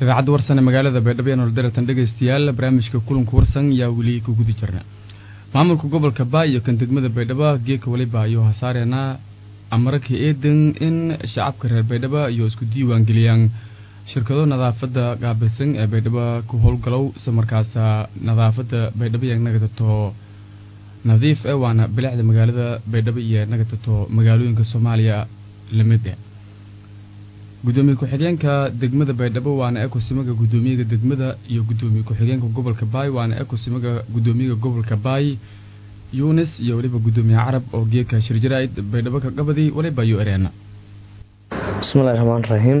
idaacadda warsan ee magaalada baydhabo ee nolodaratan dhegaystayaal barnaamijka kulanka warsan yaa weli ku guda jirna maamulka gobolka baay iyo kan degmada baydhabo geeka waliba ayuu hasaareena amaraka eedan in shacabka reer baydhabo iyo isku diiwaangeliyaan shirkado nadaafada qaabilsan ee baydhabo ku howlgalow isla markaasa nadaafada baydhabo iyo nagatato nadiif e waana bilicda magaalada baydhabo iyo nagatato magaalooyinka soomaaliya lamid e gudoomiye ku-xigeenka degmada baydhabo waana ekosimaga gudoomiyaga degmada iyo gudoomiye ku-xigeenka gobolka baay waana ekosimaga gudoomiyaga gobolka baay yunis iyo weliba gudoomiye carab oo geeka shirjaraid baydhabo ka qabadi waliba ayuu ereena bismillahi raxmaan raxiim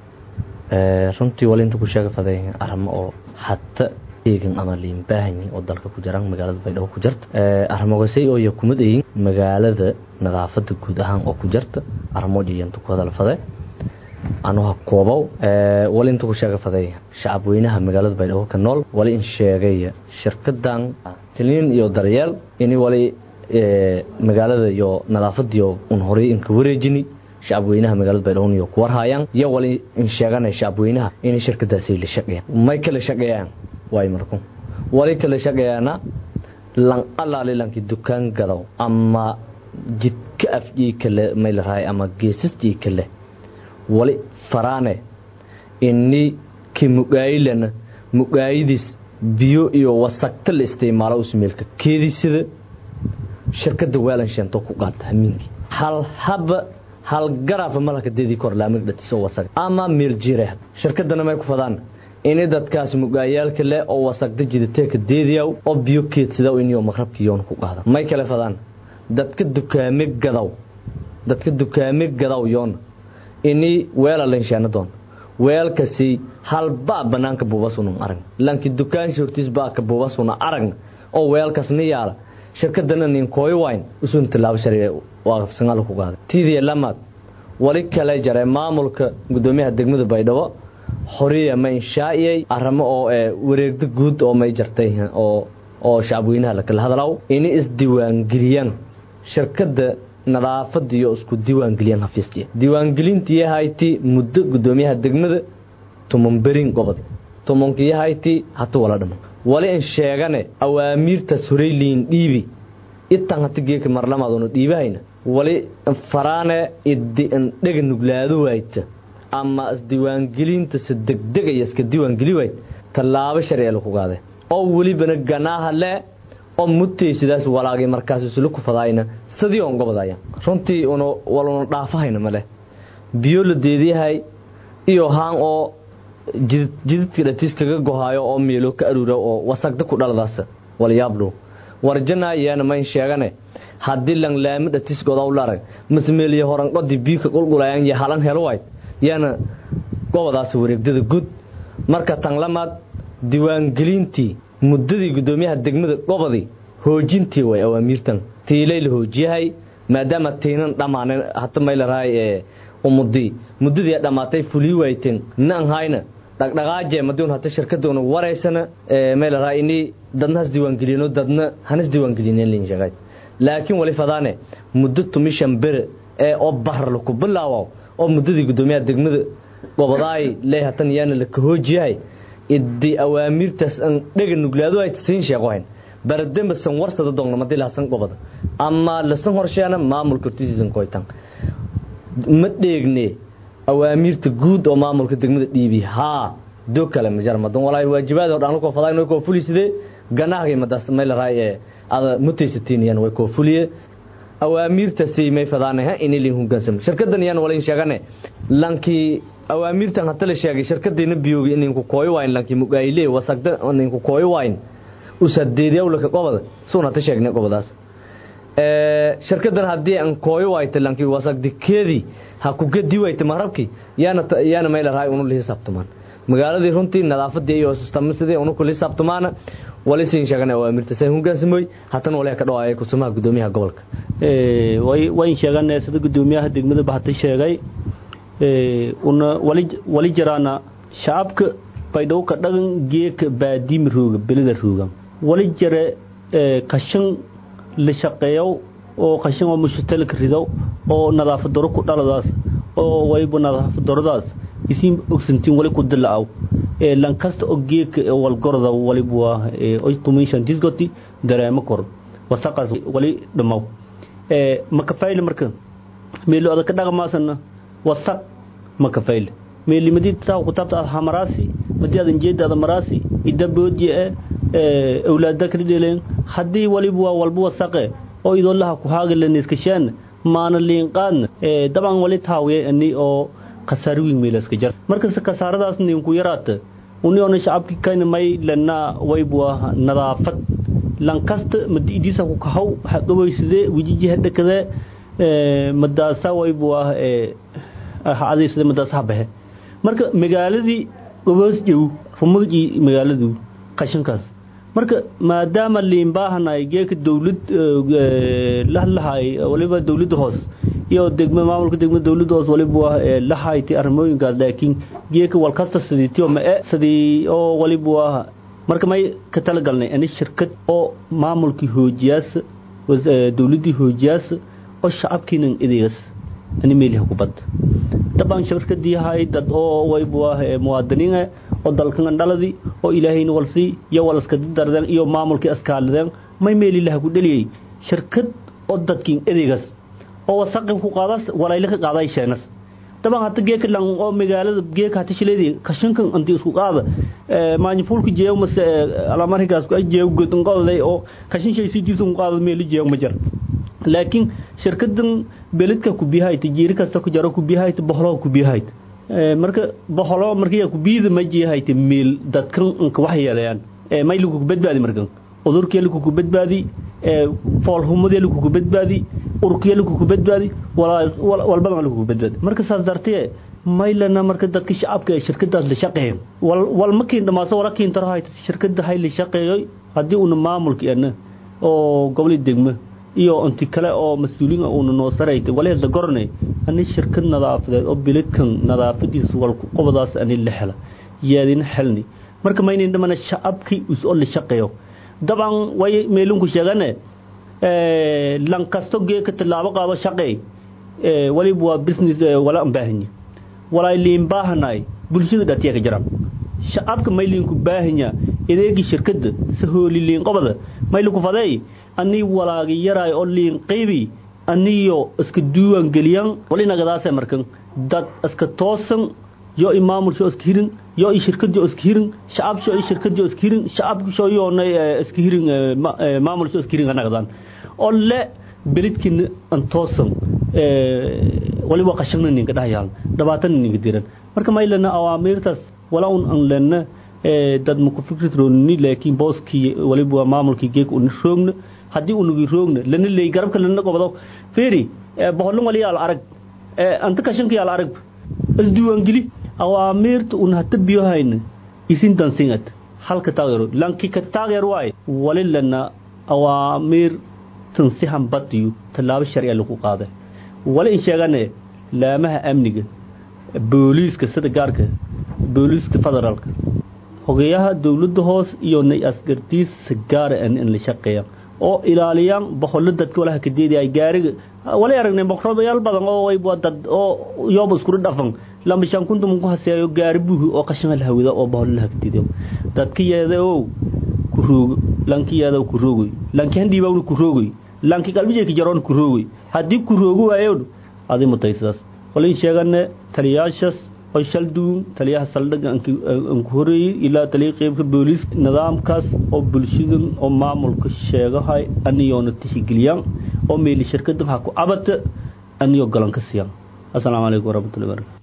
runtii wali inta ku sheega faday arimo oo hata eegan ama liinbaahanyi oo dalka ku jiraan magaalada baydhabo ku jirta arrimogasay oo kumid ayin magaalada nadaafada guud ahaan oo ku jirta arrimo jiyanta ku hadal fade anuha koobow wali inta ku sheega faday shacab weynaha magaalada baydhabo ka nool wali in sheegaya shirkadan taliin iyo daryeel ini wali magaalada iyo nadaafadiyo un horay inka wareejini shacab weynaha magaalada baydhabo iyo ku warhayaan iyo wali in sheeganay shacab weynaha inay shirkadaasi la shaqeeyaan may kala shaqeeyaan waay marku wali kala shaqeeyaana lan alaali lanki dukaan gadaw ama jidka afjii kale may la rahay ama geesastii kale wali faraane ini ki mugaayilana mugaayidis biyo iyo wasagta la isticmaalo usmeelka keedisida shirkada weelan sheento ku qaata hamiinki hal haba hal garaafa malaka deedii kor laamig dhatiso wasag ama meel jire shirkadana may ku fadaan ini dadkaas mugaayaalka leh oo wasagda jidateeka deediyaw oo biyo keedsidaw iniyo maqrabkiyoon ku qaada may kale fadaan dadka dukaame gadaw dadka dukaame gadaw yoona ini weela lenshaana doon weelkasi halbaa banaanka buubasunan arag lanki dukaan shortiis baa ka buubasuna arag oo weelkasna yaala shirkadana nin kooy wayn usun tilaabo sharci waaqafsangaal ku qaada tiidiya lamaad wali kale jare maamulka gudoomiyaha degmada baydhabo xoriya ma inshaa'iyay arrimo oo wareegda guud oo may jartay oo oo shacabweynaha lakala hadlaw ini isdiiwaangeliyaan shirkada nadaafadiyo isku diiwaangeliyaan hafiisjiya diiwaangelintii hayti muddo gudoomiyaha degmada tumanberin gobod tumankii hayti hata wala dhamo wali in sheegane awaamiirtaas horeyliin dhiibi itan hata geeka marlamaaduna dhiibahayna wali faraane idi indhega nuglaado waayta ama isdiiwaangelinta si degdegaya iska diiwaangeli wayd tallaabo sharciga laku qaade oo welibana ganaaha le oo mutay sidaas walaagay markaas isla ku fadaayna sidii on gobodaya runtii una waluna dhaafahayna male biyo la deediyahay iyo haan oo jidid jididka dhatiis kaga gohaayo oo meelo ka aruura oo wasagda ku dhaladaas walyaabdhow warjana yaana mayn sheegane haddii langlaami dhatiis godaw larag masmeeliyo horanqodi biika qulqulayaan iyo halan helo wayd yaana gobodaas wareegdada guud marka tan lamaad diiwaangelintii muddadii gudoomiyaha degmada gobodii hoojintii way awaamiirtan tiilay la hoojiyahay maadaama tiinan dhammaaneen hata maylarahay ee umudii muddadii dhammaatay fulii wayteen nan hayna dhaqdhaqaaje maduun hata shirkadoona waraysana maylarahay ini dadna has diiwaangeliyeno dadna hanas diiwaangelineen lin sheegay laakiin wali fadaane muddo tumishan bere ee oo bahar laku bilaawo oo muddadii gudoomiyaha degmada gobodaay lee hatan yaana la kahoojiyahay idi awaamiirtaas an dhega nuglaado ay siin sheegohayn barademba san warsada doogna madii lahasan goboda ama lasan horsheena maamulka hortiisiisan koytan ma dheegne awaamiirta guud oo maamulka degmada dhiibi haa dog kale majar madan walaahi waajibaad oo dhan ko faday no ko fuliside ganaaga madas maylaray ee ada mutaysatiin way ko fuliye awaamiirta si may fadaanaha in ilin hoggaansamo shirkadan yaan walayn sheegane lankii awaamiirtan hata la sheegay shirkadayna biyoogi ininku kooyo wayn lankii mugaayile wasagda ininku kooyo wayn usadeediyawlaka qobada suun hata sheegnay qobadaas shirkadan haddii aan kooyo wayta lankii wasagdikeedii ha ku gedi wayta marabki yaana yaana mayla rahay unu lihi sabtumaan magaaladii runtii nadaafadii iyo sistamsidii unu kuli sabtumaana wali siin sheegana awaamirta say hogaansamoy hatan wali ka dhawaayay kusumaha gudoomiyaha gobolka ee way way sheeganay sida gudoomiyaha degmada baxta sheegay ee una wali wali jaraana shacabka baydhow ka dhagan geeka baadiim rooga belida rooga wali jare ee qashin la shaqeeyo oo qashin oo mushtalka rido oo nadaafad daro ku dhaladaas oo waybu nadaafad daradaas isin ogsantiin wali ku dilaaw lan kasta oo geedka walgorda waliba waa oy tumishan disgoti dareemo kor wasaqaas wali dhamaw maka fayle marka meelo adag ka dhaqmaasana wasaq maka fayle meelimadii saa kutaabta aad hamaraasi madii adan jeeda maraasi ida boodje ee awlaada kala dheleen haddii waliba waa walba wasaqe oo idoolaha ku haagalen iskashaan maana liinqaadna dabcan wali taawiye ani oo khasaar weyn meelaska jar markasta khasaaradaas ninku yaraata uni ona shacabki kayna may lana waybuwa nadaafad lankasta madiidiisa ku kahaw haqabaysade wijijiha dhakade madaasa waybuwa hadaysade madaasa habahe marka magaaladii goboos jow rumagii magaaladu qashinkaas marka maadaama liinbaahanay geeka dawlad lahlahay waliba dawladda hoos iyo degma maamulka degma dawladda hoos waliba waa lahayti arrimooyinkaas laakiin geeka walkasta sidiitiyo ma e sidii oo waliba waa marka may ka talagalnay ani shirkad oo maamulkii hoojiyaas dawladdii hoojiyaas oo shacabkiinan ideegas ani meeliha kubad daban shirkadii hay dad oo wayba waa muwaadiniin oo dalkan dhaladi oo ilaahayna walsi iyo walaska dardan iyo maamulkii askaaladeen may meelilaha ku dhaliyay shirkad oo dadkiin edeegas oo wasaqi ku qaadas walayla ka qaaday sheenas daban hata geeka lan oo magaalada geeka hata shileedii kashinkan anti isku qaada maanyifulka jeeyo mase alamarigaas ku jeeyo godon qolday oo kashin shay sidiisu qaada meeli jeeyo ma jar laakiin shirkadan beledka ku biyahay tijiiri kasta ku jaro ku biyahay bohlo ku biyahay marka bohlo markii ku biida ma jiyahay meel dadkan inka wax yeelayaan may lagu badbaadi markan udurkii lagu ku badbaadi foolhumadii lagu ku badbaadi urkii lagu ku badbaadi walbaba lagu ku badbaadi marka saas dartee maylana marka dadka shacabka ee shirkadaas la shaqeeyo wal wal makiin dhamaaso wala kiin taro hayta shirkada hay la shaqeeyo hadii uu maamulkeena oo gobol degmo iyo inti kale oo mas'uuliin uu noo saraytay walaal la gornay ani shirkad nadaafadeed oo biladkan nadaafadiisu wal ku qobadaas ani la hela yaadin helni marka maynin dhamana shacabkii us oo la shaqeeyo daban way meelun ku sheegane ee lan kasto geeka tilaabo qaado shaqeey ee waliba waa business wala baahanyi walaa liin baahanay bulshada dhatiya ka jiraan shacabka maylin ku baahanya ideegi shirkada sahooli liin qobada maylu ku faday ani walaagi yaraay oo liin qaybi aniyo iska duuwan geliyan wali nagadaas markan dad iska toosan yo imaamul soo iska hirin yo i shirkad iska hirin shacab soo i shirkad iska hirin shacab soo yo nay iska hirin maamul soo iska hirin nagadan oo le beledkin an toosan waliba qashana ninka dhahayaan dhabaatan ninka diran marka maylana awaamirtaas wala un an lena dad ma ku fikirrooni laakiin booskii waliba maamulkii geek un roogna haddii unugi roogna lana leey garabka lana qobado feeri boqolin wali yaal arag anta kashanka yaal arag isdiiwaangeli awaamirta un hata biyo hayna isin dansingat halka taageero lanki ka taageer waay wali lana awaamir tansihan badiyo tallaabo sharciya lagu qaaday wali in sheegane laamaha amniga booliiska sida gaarka booliiska federaalka hogayaha dowladda hoos iyo nay askartiisa gaara in la shaqeeya oo ilaaliyaan boqollo dadka walaha ka deedaya gaariga wala aragnay boqorayaal badan oo way dad oo yooba isku dhafan lama shan kuntum ku haseeyo gaari buuhi oo qashin la hawida oo boqollo la ka deedayo dadka yeeda oo ku roogo lanki yeeda ku roogoy lanki handii baa ku roogoy lanki qalbiga ka jaroon ku roogoy hadii ku roogo waayo adi mutaysaas wala in sheegane taliyaashas oo shal duun taliyaha saldhiga aan ku horeeyay ilaa taliya qaybka booliis nidaamkaas oo bulshada oo maamulka sheegahay aniyoona tixgeliyaan oo meeli shirkada waxa ku abata aniyo galan ka siiyaan assalaamu calaykum waraxmatullahi wabarakatuh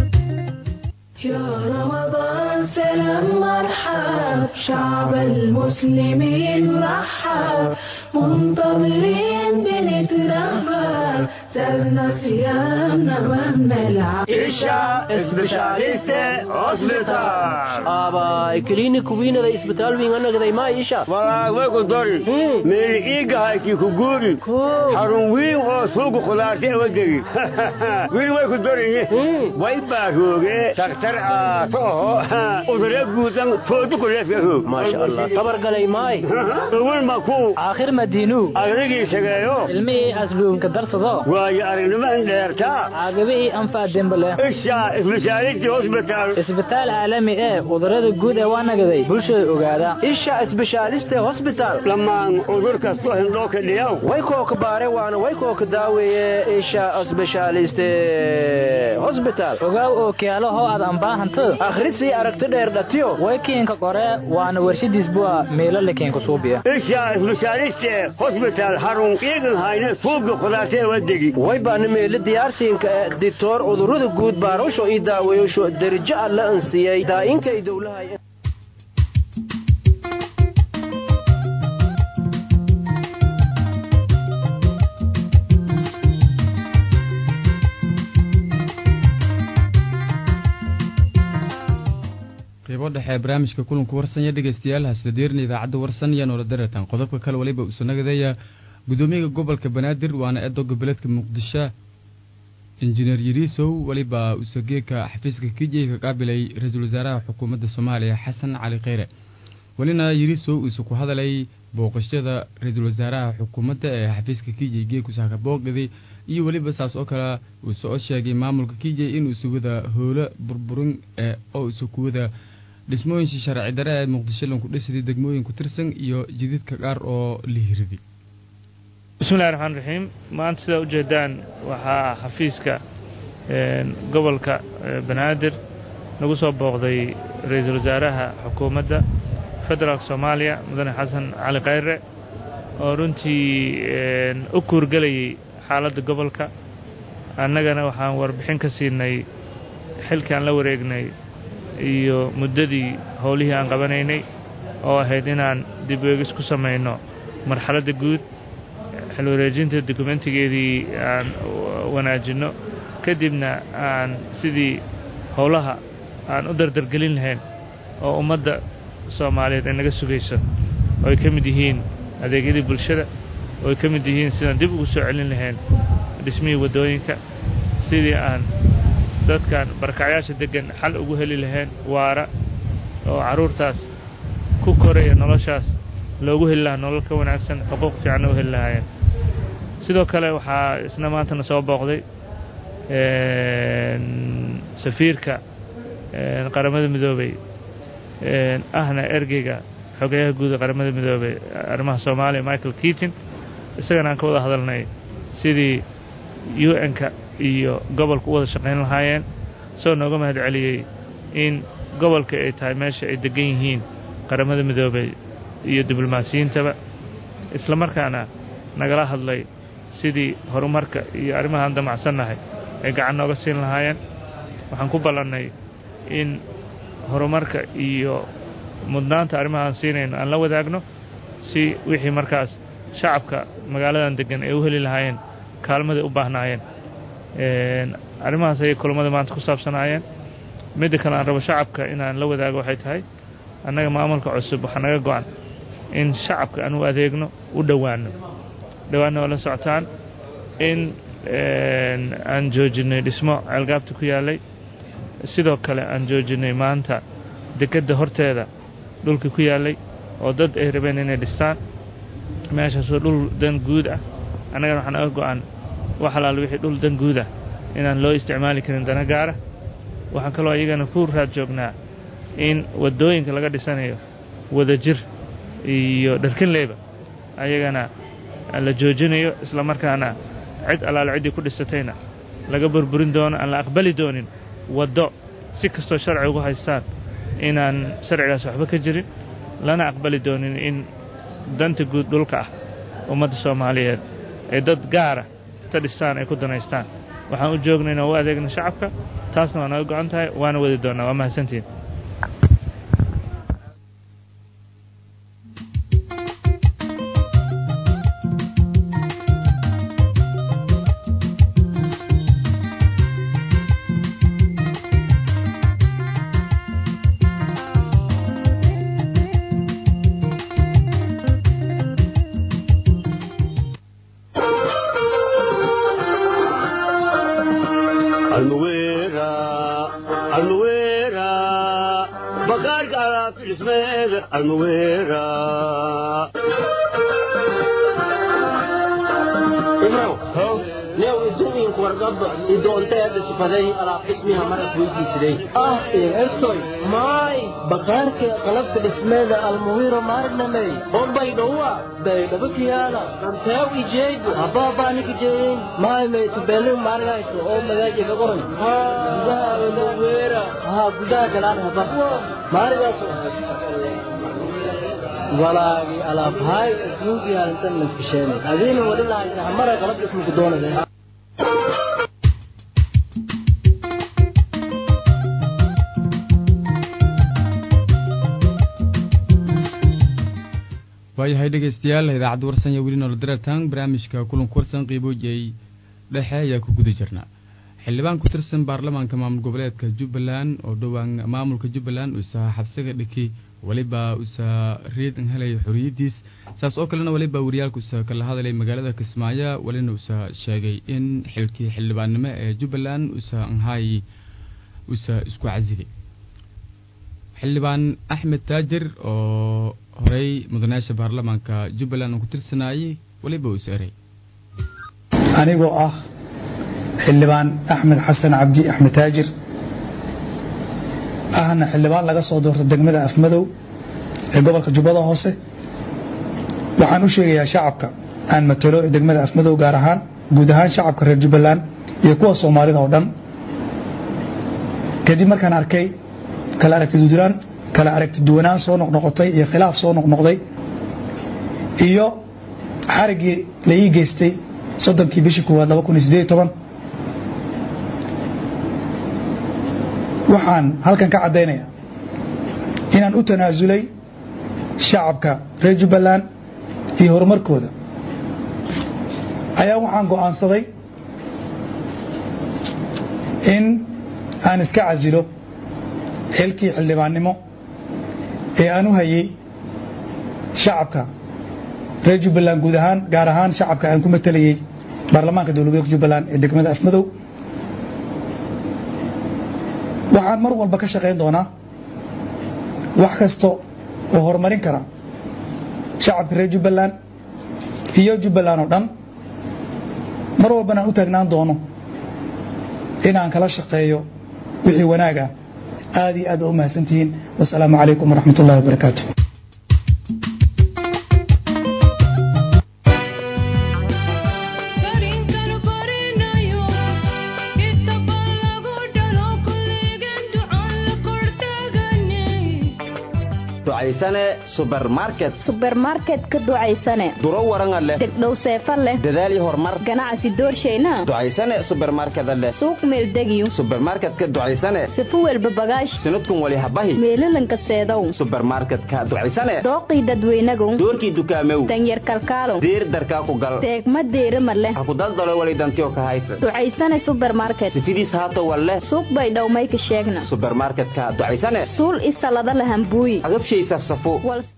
شعب المسلمين المسلمين رحب منتظرين بنترحب سابنا صيامنا ما بنلعب isha isbitaaliste hospital aabay klinik wiinada isbitaal wiinganagday maa isha walaagway ku dori meeli iigahaykii ku guuri xarun wiin oo suuqa khudaarta wadegi wiil way ku doriye way baarooge taktar aato oho udare guudan foodu kuleefka hoog maasha allah tabargalay maay ugun maku aakhir madiinu agdigii shageeyo ilmihii asluunka darsado waayo aragnimahan dheertaa caagabihii anfaa dembale isha isbitaaliti hospital isbitaal caalami ee cudurada guud ee waa nagaday bulshada ogaada isha isbitaaliste hosbital dhammaan cudur kastoo hindhoo ka dhiyaw way kooka baare waana way kooka daaweeye isha isbitaaliste hosbital ogaaw oo kealo hoo aad anbaahanto akhrisii aragti dheer dhatiyo way kiinka qore waana warshadiis bua meelo lakiinka suubiya isha isbitaaliste hospital xarun iigan hayne suuqa khudaarta wadegi way baana meelo diyaarsiinka ee dictor cudurada guud baarusho ii daaweeyosho derijo alla ansiyey daainkay dowlahay qaybo dhexe ee barnaamijka kulanku warsanya dhegeystayaal hasdadeerna idaacadda warsan iyo noola daratan qodobka kale waliba usanagadeeya gudoomiyaha gobolka banaadir waana eedo goboleedka muqdisho injineer yariisow weliba usageeka xafiiska kijey ka qaabilay ra-iisul wasaaraha xukuumadda soomaaliya xasan cali kheyre welina yariisow uuse ku hadalay booqashada ra-iisul wasaaraha xukuumadda ee xafiiska kijey geekusaaka booqdadi iyo weliba saas oo kale uuse oo sheegay maamulka kijey inuusa wada howlo burburin ee oo uuse ku wada dhismooyinshi sharci dare ee muqdisho lanku dhisidii degmooyin ku tirsan iyo jididka qaar oo la hiriday bismillahi raxmaan raxiim maanta sidaa ujeedaan waxaa xafiiska gobolka banaadir nagu soo booqday ra-iisul wasaaraha xukuumadda federaalk soomaaliya mudane xasan cali khayre oo runtii u kuurgelayay xaaladda gobolka annagana waxaan warbixin ka siinay xilkii aan la wareegnay iyo muddadii howlihii aan qabanaynay oo ahayd inaan dib weegis ku samayno marxaladda guud xil wareejinta dokumentigeedii aan wanaajinno kadibna aan sidii howlaha aan u dardargelin lahayn oo ummadda soomaaliyeed ay naga sugayso oo ay ka mid yihiin adeegyadii bulshada oo ay ka mid yihiin sidaan dib ugu soo celin lahayn dhismihii waddooyinka sidii aan dadkan barakacyaasha deggan xal ugu heli lahayn waara oo carruurtaas ku koraya noloshaas loogu heli lahaa nolol ka wanaagsan xuquuq fiicanna u heli lahaayeen sidoo kale waxaa isna maantana soo booqday safiirka qaramada midoobey ahna ergeyga xogeyaha guud ee qaramada midoobey arrimaha soomaaliya michael keatin isagana aan ka wada hadalnay sidii u n-ka iyo gobolka u wada shaqayn lahaayeen soo nooga mahad celiyey in gobolka ay tahay meesha ay degan yihiin qaramada midoobey iyo diblomaasiyiintaba isla markaana nagala hadlay sidii horumarka iyo arrimahaan damacsannahay ay gacan nooga siin lahaayeen waxaan ku ballannay in horumarka iyo mudnaanta arrimahaan siinayno aan la wadaagno si wixii markaas shacabka magaaladan deggan ay u heli lahaayeen kaalmaday u baahnaayeen arrimahaas ayay kulammada maanta ku saabsanaayeen midda kale aan rabo shacabka inaan la wadaago waxay tahay annaga maamulka cusub waxaa naga go-an in shacabka aan u adeegno u dhowaanno dhowaanna oo la socotaan in aan joojinay dhismo ceelgaabta ku yaallay sidoo kale aan joojinay maanta dekedda horteeda dhulkii ku yaallay oo dad ay rabeen inay dhistaan meeshaasoo dhul dan guud ah annagana waxaa naga go-an wax alaal wixii dhul dan guud ah inaan loo isticmaali karin dana gaara waxaan kaloo iyagana ku raad joognaa in waddooyinka laga dhisanayo wadajir iyo dharkinleyba ayagana la joojinayo isla markaana cid allaale ciddii ku dhisatayna laga burburin doono aan la aqbali doonin waddo si kastoo sharci ugu haystaan inaan sharcigaas waxba ka jirin lana aqbali doonin in danta guud dhulka ah ummadda soomaaliyeed ee dad gaara ta dhistaan ay ku danaystaan waxaan u joognay inaan u adeegno shacabka taasna waa naga go-an tahay waana wadi doonnaa waa mahadsantiin dhismeeda almuweera new idumiinku wargaba idoonteeda sifaday alaab dhismiha marad weydiisiday ah ertoy maay bakaarka qalabka dhismeeda almuwiro maarnamey bombay dhowa baydhabakiyaala dhanteew ijeego habaabanik ijeeyin maay maytubelin maarinayso oo magaaji gagoran gudaha almuwira haa gudaha galaan haba maarigaas walaagi alaabhaay adduunkii halintan naskasheenay adiina wali lahaysa hamara qalab dhismuku doonaysa waayahay dhegeystayaal idaacadda warsan iyo weli nolol dareertaan barnaamijka kulanka warsan qiiboojiyey dhexe ayaa ku guda jirnaa xildhibaan ku tirsan baarlamaanka maamul goboleedka jubbaland oo dhowaan maamulka jubbaland uusa xabsiga dhiki weliba uusa reed helay xoriyadiis saas oo kalena weliba wariyaalka uusa kala hadalay magaalada kismaayo welina uusa sheegay in xilkii xildhibaannimo ee jubbaland uusa anhaay uusa isku casilay xildhibaan axmed taajir oo horey mudanayaasha baarlamaanka jubbaland uu ku tirsanayay weliba uusa eray anigoo ah xildhibaan axmed xasan cabdi axmed taajir ahna xildhibaan laga soo doorta degmada afmadow ee gobolka jubbada hoose waxaan u sheegayaa shacabka aan matalo ee degmada afmadow gaar ahaan guud ahaan shacabka reer jubbaland iyo kuwa soomaalida oo dhan kadib markaan arkay kala aragtidudulaan kala aragti duwanaan soo noqnoqotay iyo khilaaf soo noqnoqday iyo xariggii la ii geystay soddonkii bishii koowaad laba kun iyo siddeed iyo toban waxaan halkan ka caddaynaya inaan u tanaasulay shacabka reer jubbaland iyo horumarkooda ayaa waxaan go'aansaday in aan iska casilo xilkii xildhibaannimo ee aan u hayay shacabka reer jubbaland guud ahaan gaar ahaan shacabka aan ku matalayay baarlamaanka dowladgobolka jubbaland ee degmada afmadow waxaan mar walba ka shaqayn doonaa wax kasta oo horumarin kara shacabka reer jubbaland iyo jubbaland oo dhan mar walbana aan u taagnaan doono inaan kala shaqeeyo wixii wanaag ah aad iyo aad waa u mahadsantihiin wasalaamu calaykum waraxmat ullahi wabarakaatu ducaysane subermarket subermarket ka ducaysane duro waranga leh degdhow seefa leh dadaal horumar ganacsi doorshayna ducaysane subermarkeda leh suuq meeldegiyo subermarketka ducaysane sifu welba bagaash sinadkun wali habahi meelalanka seedow subermarketka ducaysane dooqii dadweynagow doorkii dukaamew danyar kalkaalow diir darkaa ku gal deegma deerima leh ha ku daldalo walidantiyo ka haysa ducaysane subermarket sifidiis haato walle suuq bay dhowmayka sheegna subermarketka ducaysane suul isalada lahambuuyi agabshay safsafo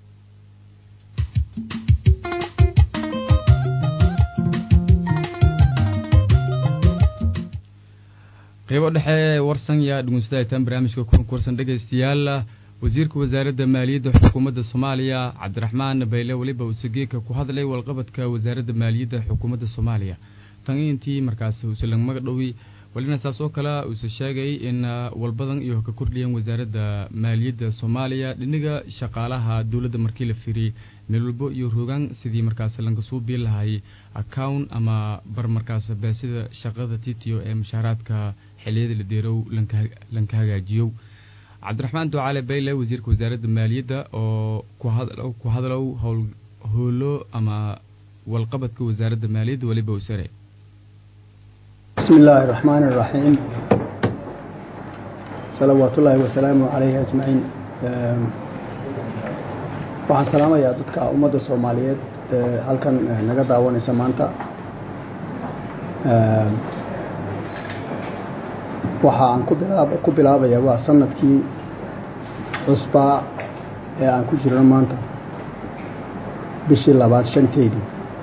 qeybo dhexe warsan yaa dhegeystayataan barnaamijka kulanka warsan dhegeystayaal wasiirka wasaaradda maaliyadda xukuumadda soomaaliya cabdiraxmaan bayle weliba usageeka ku hadlay walqabadka wasaaradda maaliyadda xukuumadda soomaaliya tan intii markaas usalan magadhowi walina saas oo kale uuse sheegay in walbadan iyo ka kordhiyeen wasaaradda maaliyadda soomaaliya dhiniga shaqaalaha dowladda markii la fiiriyey meel walbo iyo rogaan sidii markaas lanka suu biil lahay account ama bar markaas baasida shaqada titiyo ee mushaaraadka xiliyada la deerow lanka hagaajiyo cabdiraxmaan ducaale bayle wasiirka wasaaradda maaliyadda oo ku hadlow howlo ama walqabadka wasaaradda maaliyadda weliba usare بسم الله الرحمن الرحيم صلوات الله وسلامه عليه أجمعين waxaan salaamayaa dadka ummadda soomaaliyeed halkan naga daawanaysa maanta waxa aan ku bilaabaya waa sanadkii cusbaa ee aan ku jirno maanta bishii labaad shanteedii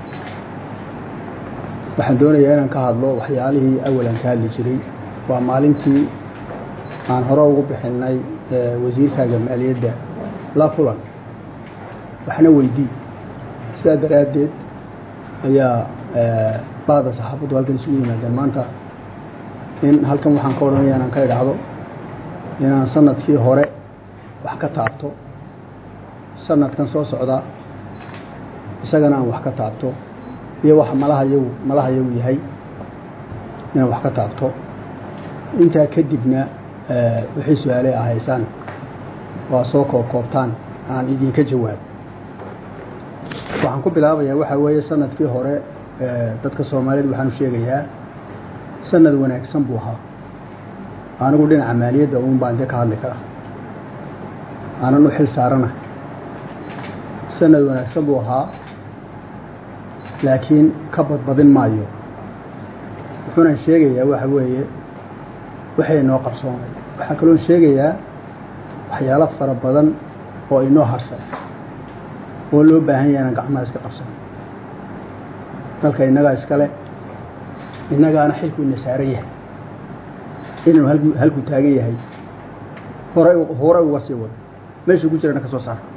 waxaan doonayaa inaan ka hadlo waxyaalihii awalan ka hadli jiray waa maalintii aan hore ugu bixinay wasiirkaaga maaliyadda la kulan waxna weydii sidaa daraaddeed ayaa bahda saxaafaddu halkan isugu yimaadeen maanta in halkan waxaan ka odhanaya inaan ka idhaahdo inaan sanadkii hore wax ka taabto sanadkan soo socda isagana aan wax ka taabto iyo waxa malaha yagu malaha yagu yahay inaan wax ka taabto intaa kadibna wixii su-aaley ah haysaan waa soo koobkoobtaan aan idinka jawaabo waxaan ku bilaabayaa waxaa weeye sanadkii hore dadka soomaaliyed waxaan u sheegayaa sanad wanaagsan buu ahaa anigu dhinaca maaliyadda uun baan dee ka hadli karaa aanan u xil saarana sanad wanaagsan buu ahaa laakiin ka badbadin maayo wuxuunan sheegayaa waxa weeye waxay inoo qarsoomay waxaa kaloon sheegayaa waxyaalo fara badan oo inoo harsan oo loo baahan yahay inaan gacmaha iska qabsano dalka innagaa iskale innagaana xilku ina saaran yahay inuu halku halku taagan yahay hore hore uga sii wado meeshuu ku jirana ka soo saara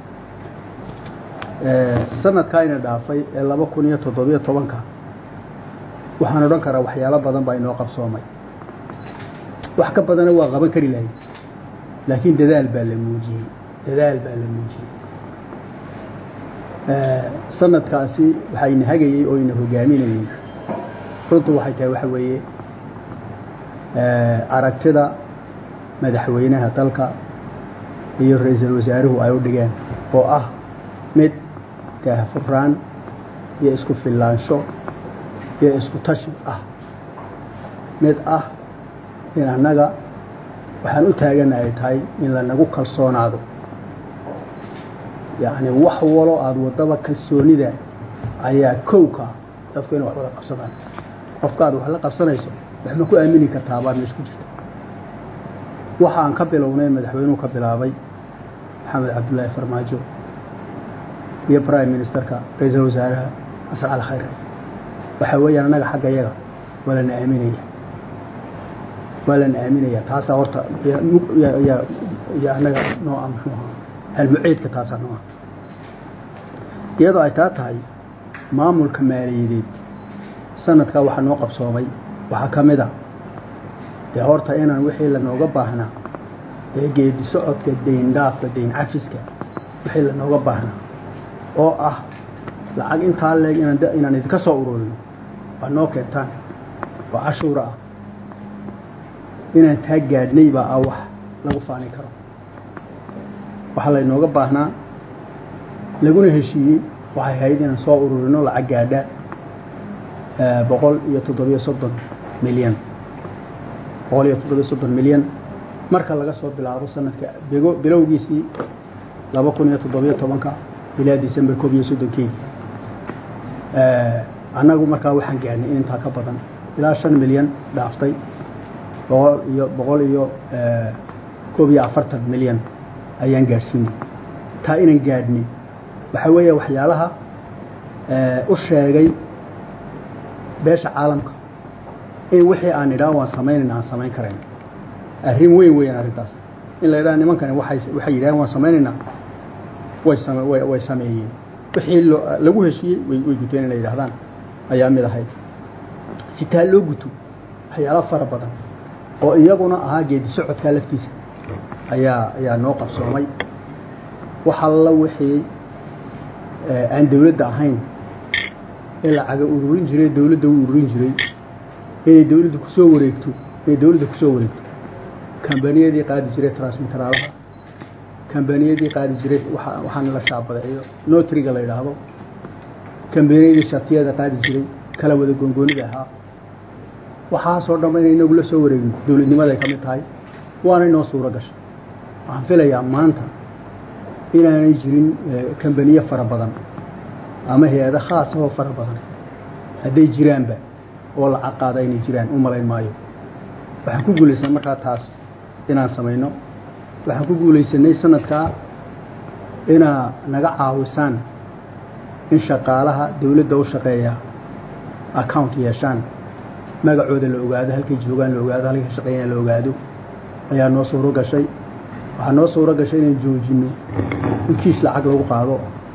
sanadkaa ina dhaafay ee laba kun iyo toddobiyo tobanka waxaan odhan karaa waxyaalo badan baa inoo qabsoomay wax ka badana waa qaban kari lahay laakiin dadaal baa la muujiyey dadaal baa la muujiyey sanadkaasi waxaa ina hagayey oo ina hogaaminayey runtu waxay tahay waxa weeye aragtida madaxweynaha dalka iyo ra-iisul wasaaruhu ay u dhigeen oo ah mid daahfuraan iyo isku fillaansho iyo isku tashi ah mid ah in annaga waxaan u taagana ay tahay in lanagu kalsoonaado yacni wax walo aada waddaba kalsoonida ayaa kowka dadku inay wax wada qabsadaan qofka aad wax la qabsanayso wax ma ku aamini kartaa baad meesha ku jirta waxa aan ka bilownay madaxweynuhu ka bilaabay maxamed cabdullaahi farmaajo iyo prime ministerka ra-iisul wasaaraha xasan cali khayre waxaa weeyaan annaga xagga yaga waa lana aaminaya waa lana aaminaya taasaa horta iyo annaga nooca muxuu ahaa halmuceedka taasaa nooca iyadoo ay taa tahay maamulka maaliyadeed sanadkaa waxaa noo qabsoomay waxaa ka mid a dee horta inaan wixii lanooga baahnaa ee geedi socodka dayn dhaafka dayn cafiska wixii lanooga baahnaa oo ah lacag intaa leeg inaan idinka soo ururino waa noo keentaan oo cashuura ah inaan taa gaadhnay baa ah wax lagu faani karo waxaa laynooga baahnaa laguna heshiiyey waxay ahayd inaan soo ururino lacag gaadha boqol iyo toddobiyo soddon milyan boqol iyo toddobiyo soddon milyan marka laga soo bilaabo sanadka bigo bilowgiisii laba kun iyo toddobiyo tobanka ilaa december koob iyo soddonkeedi annagu markaa waxaan gaadhnay in intaa ka badan ilaa shan milyan dhaaftay boqol iyo boqol iyo koob iyo afartan milyan ayaan gaadhsiinay taa inaan gaadhnay waxaa weeya waxyaalaha u sheegay beesha caalamka in wixii aan idhaa waan samaynayna aan samayn karayn arrin weyn weeyaan arrintaas in la idhaha nimankani waxay waxay yidhahaan waan samaynaynaa way same way way sameeyeen wixii loo lagu heshiiyey way way guteen inay yidhahdaan ayaa mid ahayd si taa loo guto waxyaalo fara badan oo iyaguna ahaa geedi socodkaa laftiisa ayaa ayaa noo qabsoomay wax alla wixii aan dawladda ahayn ee lacaga ururin jiray dawladda u ururin jiray inay dawladda kusoo wareegto inay dawladda kusoo wareegto kambaniyadii qaadi jiray transmiteraalaha kambaniyadii qaadi jiray waxaana la shaabadeeyo notriga la yidhaahdo kambaniyadii shatiyada qaadi jiray kala wada goongoonida ahaa waxaasoo dhanba inay inagu la soo wareegin dawladnimaday ka mid tahay waana inoo suuro gashay waxaan filayaa maanta inaanay jirin kambaniye fara badan ama hay-ado khaas ahoo fara badan hadday jiraanba oo lacag qaada inay jiraan u malayn maayo waxaan ku guulaysan markaa taas inaan samayno waxaan ku guulaysanay sanadkaa inaa naga caawisaan in shaqaalaha dawladda u shaqeeya account yeeshaan magacooda la ogaado halkay joogaan la ogaado halkay ka shaqeeyaan la ogaado ayaa noo suuro gashay waxaa noo suuro gashay inaan joojino in kiis lacag lagu qaado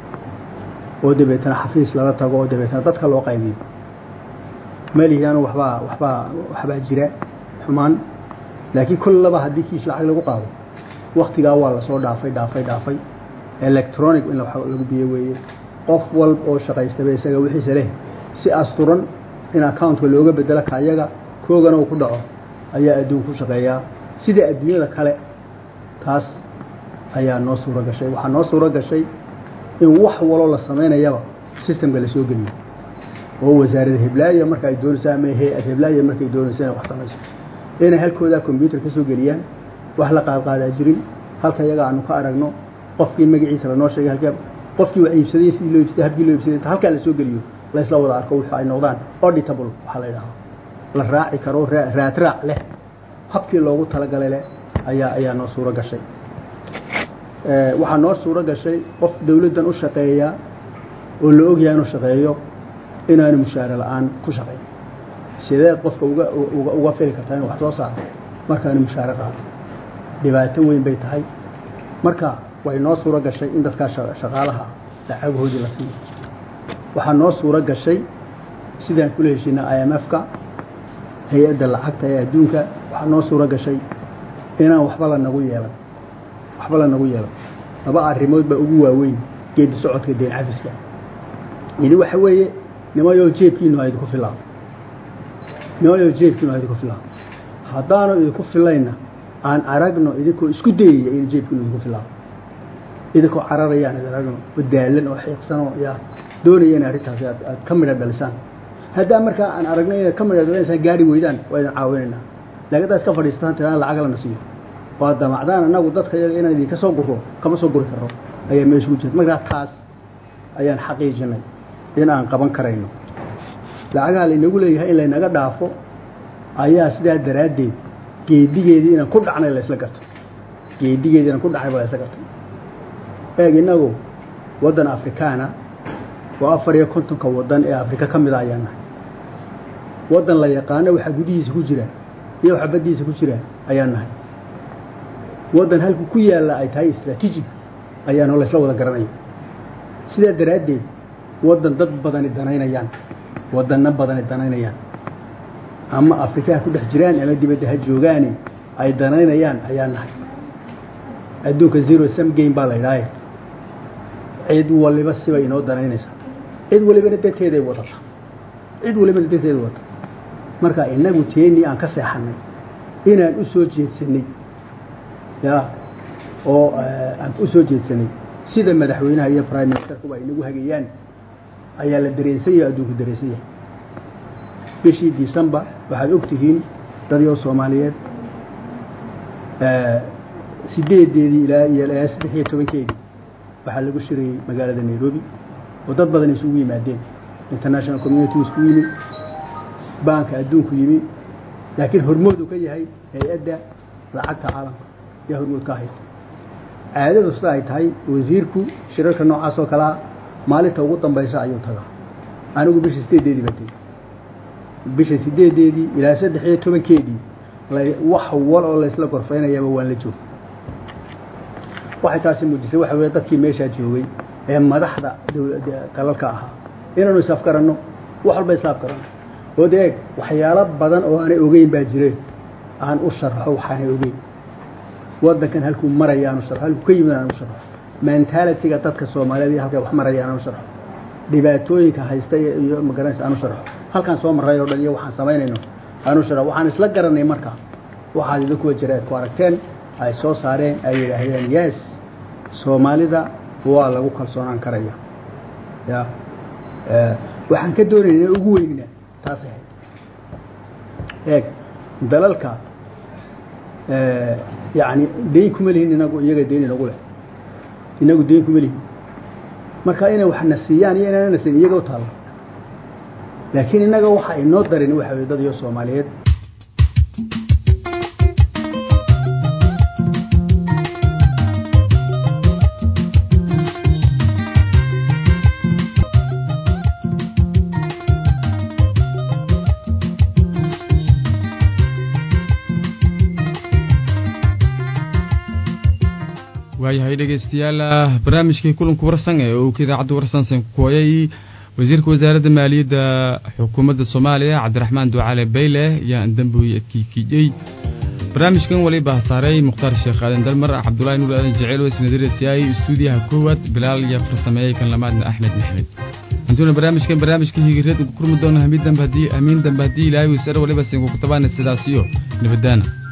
oo dabeetana xafiis lala tago oo dabeetana dadka loo qaybiyo malihianu waxbaa waxbaa waxbaa jira xumaan laakiin kollaba haddii kiis lacag lagu qaado waktigaa waa lasoo dhaafay dhaafay dhaafay electronic in lagu biyo weeye qof walb oo shaqaystaba isaga wixiisa leh si asturan in accountka looga bedelo kayaga koogana uu ku dhaco ayaa adduun ku shaqeeyaa sida adduunyada kale taas ayaa noo suuro gashay waxaa noo suuro gashay in wax waloo la samaynayaba systemka la soo geliyo oo wasaarada heblaaya marka ay doonayso ama hay-ad heblaaya markay doonayso inay wax samayso inay halkoodaa combyuter ka soo geliyaan wax la qaadqaadaa jirin halka iyaga aanu ka aragno qofkii magaciisa lanoo sheegay halka qofkii wax iibsaday sidii loo iibsaday habkii loo iibsaday halkaa la soo geliyo la isla wada arko wuxuu ay noqdaan auditable waxaa la yidhahdaa la raaci karo raad raac leh habkii loogu talagalay leh ayaa ayaa noo suuro gashay waxaa noo suuro gashay qof dawladdan u shaqeeya oo la ogyahay inuu shaqeeyo inaanu mushaare la-aan ku shaqeyn sidee qofka uga uga fili kartaa inuu wax soo saaro markaanu mushaare qaado dhibaato weyn bay tahay marka way noo suuro gashay in dadkaa shaqaalaha lacagahoodii la siiyo waxaa noo suuro gashay sidaan kula heshiina i m f-ka hay-adda lacagta ee adduunka waxaa noo suuro gashay inaan waxba lanagu yeelan waxba lanagu yeelan laba arrimood baa ugu waaweyn geedi socodka deen cafiska yidhi waxa weeye nimayoo jeebkiinu ha idinku filaan nimayoo jeebkiinu ha idinku filaan haddaanu idinku filayna aan aragno idinkoo isku dayaya in jeebkiinu idinku filaan idinkoo cararayaan id aragno oo daalan oo xiiqsanoo yaa doonaya in arrintaasi aad aad ka midha dhalisaan haddaa markaa aan aragno inaad ka midha dhalisaan gaari weydaan waa idin caawinaynaa laakiin haddaad iska fadhiistaan tiraan lacag lana siiyo waa damacdaan annagu dadka iyaga inaan idinka soo guro kama soo guri karro ayaa meesha ku jirta markaa taas ayaan xaqiijinay in aan qaban karayno lacagaha laynagu leeyahay in laynaga dhaafo ayaa sidaa daraaddeed geedigeedii inaan ku dhacnay laysla garto geedigeedii inaan ku dhacnay ba laysla gartay eeg innagu waddan afrikaana oo afar iyo kontonka waddan ee afrika ka mida ayaan nahay waddan la yaqaano waxaa gudihiisa ku jira iyo waxa baddiisa ku jira ayaan nahay waddan halku ku yaalla ay tahay istraatiijig ayaanoo laysla wada garanaya sidaa daraaddeed waddan dad badani danaynayaan waddanno badani danaynayaan ama afrika ha ku dhex jiraan ama dibadda ha joogaani ay danaynayaan ayaa nahay adduunka zero sam game baa la idhaaye cid waliba sibay inoo danaynaysaa cid walibana danteeday wadata cid walibana danteeday wadata marka inagu teenii aan ka seexanay inaan u soo jeedsanay ya oo aan u soo jeedsanay sida madaxweynaha iyo prime ministerkuba inagu hagayaan ayaa la dareensan yahay adduunku dareensan yahay bishii december waxaad og tihiin dadyoo soomaaliyeed sideedeedii ilaa iyo ilaa saddex iyo tobankeedii waxaa lagu shirayey magaalada nairobi oo dad badan isugu yimaadeen international community isku yimi baanka adduunku yimi laakiin hormoodu ka yahay hay-adda lacagta caalamka yaa hormood ka ahayd caadadu sida ay tahay wasiirku shirarka noocaas oo kalea maalinta ugu dambaysa ayuu tagaa anigu bisha sideedeedii baa tegey bisha sideedeedii ilaa saddex iyo tobankeedii wax wal oo laysla gorfaynayaaba waan la joog waxay taasi muujisay waxa weye dadkii meeshaa joogay ee madaxda dalalka ahaa inaanu isaaf garanno wax walba isaaf garanno oo deeg waxyaalo badan oo aanay ogeyn baa jire aan u sharxo waxaanay ogeyn waddankan halkuu maraya aan u sharxo halkuu ka yimid aan u sharxo mentalitiga dadka soomaaliyeed iyo halkay wax maraya aan u sharxo dhibaatooyinka haysta iyo magaranaysa aan u sharxo halkaan soo marray oo dhan iyo waxaan samaynayno aan u sharxo waxaan isla garanay marka waxaad idinkuwa jira aad ku aragteen ay soo saareen ay yidhaahdeen yes soomaalida waa lagu kalsoonaan karaya ya waxaan ka doonayna ugu weynina taas ahayd eeg dalalka yani dayn kuma lihin inagu iyaga dayn inagu leh inagu dayn kuma lihin marka inay wax na siiyaan iyo inaana siin iyaga u taalla laakiin innaga waxa inoo darin waxa weye dad iyo soomaaliyeed waayahay dhegeystayaal barnaamijkii kulanka warsan ee uu ka idaacadda warsan sankooyay wasiirka wasaaradda maaliyadda xukuumadda soomaaliya cabdiraxmaan ducaale bayle ayaa dambuy adkiikijey barnaamijkan waliba hasaaray mukhtaar sheekh aadan dalmar cabdulaahi nuur aadan jeceel wasnadirasiyaay istuudiyaha koowaad bilaal iyo farsameeyey kan lamaadna axmed maxmed intuuna barnaamijkan barnaamijka higireed ugu kurmi doona hamiin dambe haddii hamiin dambe haddii ilaahay waysare waliba sinkuku tabaana sidaas iyo nabadaana